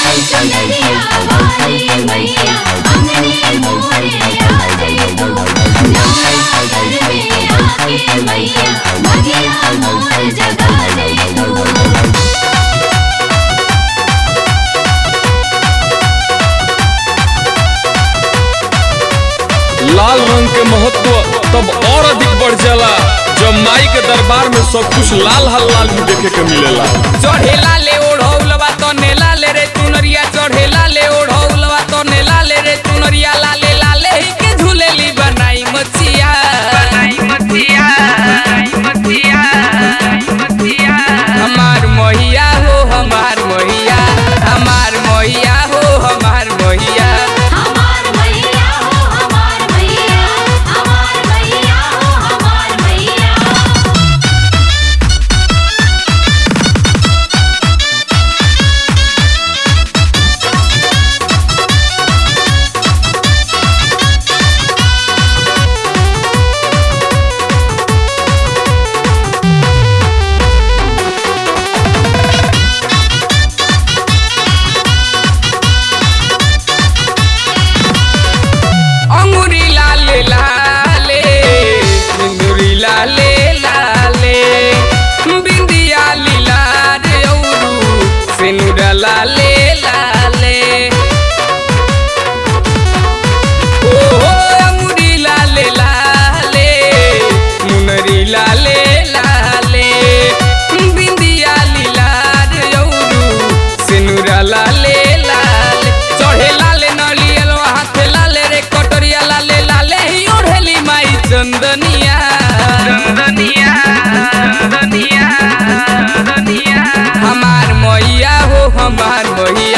चंदरिया वाली मैया अंगने मोरे आ जाई तू नवरात्र में आके मैया भगिया मोर जगा जाई तू लाल रंग के महत्व तब और अधिक बढ़ जाला जब माई के दरबार में सब कुछ लाल हल लाल भी देखे के मिलेला चढ़ेला ले ओढ़ौलवा तो नेला ले रे चुनरिया चढ़ेला ले ओढ़ौलवा तो नेला ले रे चुनरिया लाले लाले ही के झूलेली बनाई मचिया बनाई मचिया बनाई मचिया मचिया हमार मोहिया हो हमार मोहिया हमार मोहिया हो हमार मोहिया हमार मैया हो हमार मैया हमार मैया हो हमार मैया अंगुरी लाले लाले सिंदूरी लाले लाले बिंदिया लीला रे औरू सिनुरा लाले लाले ओ हो अंगुरी लाले लाले मुनरी लाले लाले बिंदिया लीला रे औरू सिनुरा लाले लाले चढ़े लाले नलियल हाथे लाले रे कटोरिया लाले लाले ही ओढ़ेली माई चंदनिया चंदनिया चंदनिया चंदनिया हमार मैया हो हमार मैया